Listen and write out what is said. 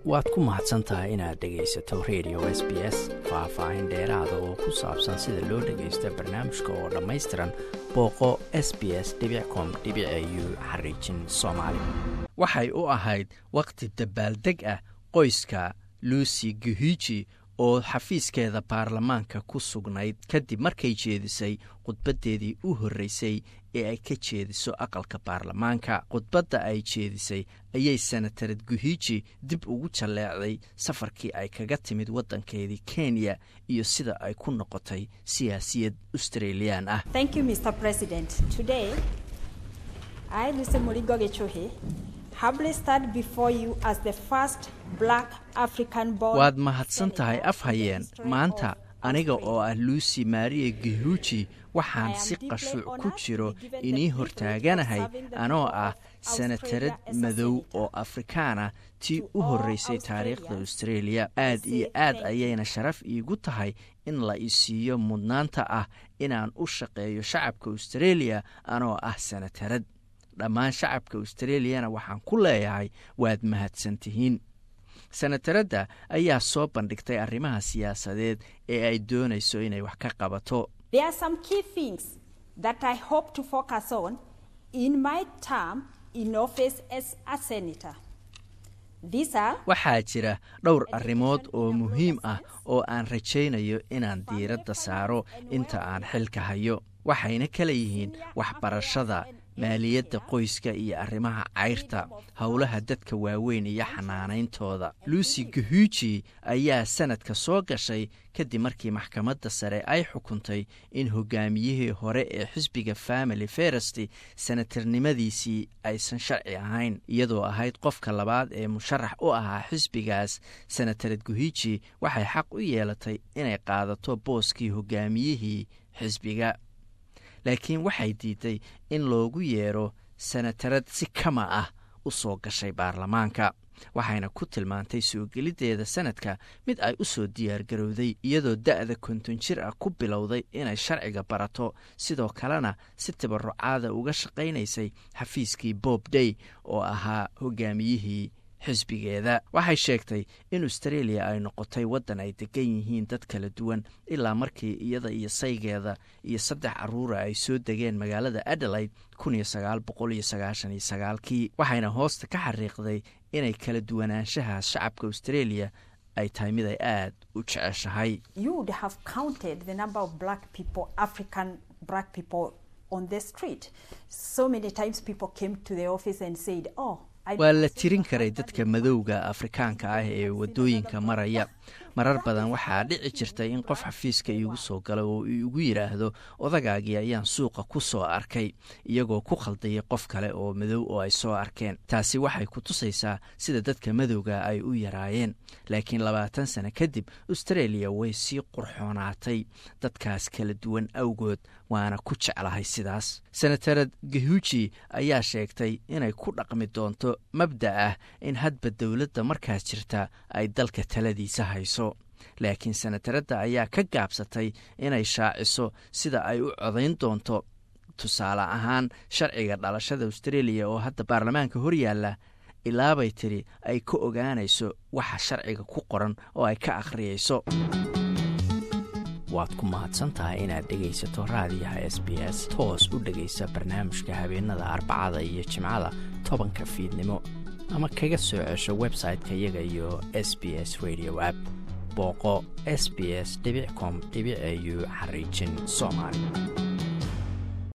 waad ku mahadsan tahay inaad dhegaysato radio s b s faah-faahin dheeraada oo ku saabsan sida loo dhagaysto barnaamijka oo dhammaystiran booqo s b s com u xariijin soomaali waxay u ahayd wakhti dabaaldeg ah qoyska lucy guhiji oo xafiiskeeda baarlamaanka ku sugnayd kadib markay jeedisay khudbaddeedii u horreysay ee ay ka jeediso aqalka baarlamaanka khudbadda ay jeedisay ayay senatared guhiji dib ugu jalleecday safarkii ay kaga timid waddankeedii kenya iyo sida ay ku noqotay siyaasiyad australiyaan ah waad mahadsan tahay afhayeen maanta aniga oo ah lucy maria guhuji waxaan si qashuuc ku jiro inii hortaaganahay anoo ah senatarad madow oo afrikaana tii u horreysay taariikhda australia aad iyo aad ayayna sharaf iigu tahay in la isiiyo mudnaanta ah inaan u shaqeeyo shacabka australia anoo ah senatarad dhammaan shacabka australiyana waxaan ku leeyahay waad mahadsan tihiin senataradda ayaa soo bandhigtay arrimaha siyaasadeed ee ay doonayso inay wax ka qabato waxaa jira dhowr arrimood oo muhiim ah oo aan rajaynayo inaan diiradda saaro inta aan xilka hayo waxayna kala yihiin waxbarashada maaliyadda qoyska iyo arrimaha cayrta howlaha dadka waaweyn iyo xanaanayntooda lucy guhuji ayaa sanadka soo gashay kadib markii maxkamadda sare ay xukuntay in hogaamiyihii hore ee xisbiga family feresti senatarnimadiisii aysan sharci ahayn iyadoo ahayd qofka labaad ee musharax u ahaa xisbigaas senatared guhiji waxay xaq u yeelatay inay qaadato booskii hogaamiyihii xisbiga laakiin waxay diiday in loogu yeero senatarad si kama ah u soo gashay baarlamaanka waxayna ku tilmaantay soo geliddeeda sanadka mid ay u soo diyaargarowday iyadoo da'da konton jir ah ku bilowday inay sharciga barato sidoo kalena si tabarucaada uga shaqaynaysay xafiiskii bob day oo ahaa hogaamiyihii xisbigeeda waxay sheegtay in australia ay noqotay waddan ay degan yihiin dad kala duwan ilaa markii iyada iyo saygeeda iyo saddex caruura ay soo degeen magaalada adelaide kii waxayna hoosta ka xariiqday inay kala duwanaanshahaas shacabka australia ay tahay mid ay aad u jeceshahay waa la tirin karay dadka madowga afrikaanka ah ee waddooyinka maraya marar badan waxaa dhici jirtay in qof xafiiska iigu soo gala oo iigu yidhaahdo odagaagii ayaan suuqa ku soo arkay iyagoo ku khaldayay qof kale oo madow oo ay soo arkeen taasi waxay ku tusaysaa sida dadka madowga ay u yaraayeen laakiin labaatan sano kadib australia way sii qurxoonaatay dadkaas kala duwan awgood waana ku jeclahay sidaas senatarad gahuji ayaa sheegtay inay ku dhaqmi doonto mabda ah in hadba dowladda markaas jirta ay dalka taladiisa hayso laakiin senataradda ayaa ka gaabsatay inay shaaciso sida ay u codayn doonto tusaale ahaan sharciga dhalashada australia oo hadda baarlamaanka horyaalla ilaabay tiri ay ka ogaanayso waxa sharciga ku qoran oo ay ka akhriyayso waad ku mahadsan tahay inaad dhegaysato raadiyaha s b s toos u dhegaysa barnaamijka habeenada arbacada iyo jimcada tobanka fiidnimo ama kaga soo cesho website-ka iyaga iyo s b s radio app booqo s b s com au xariijin soomaali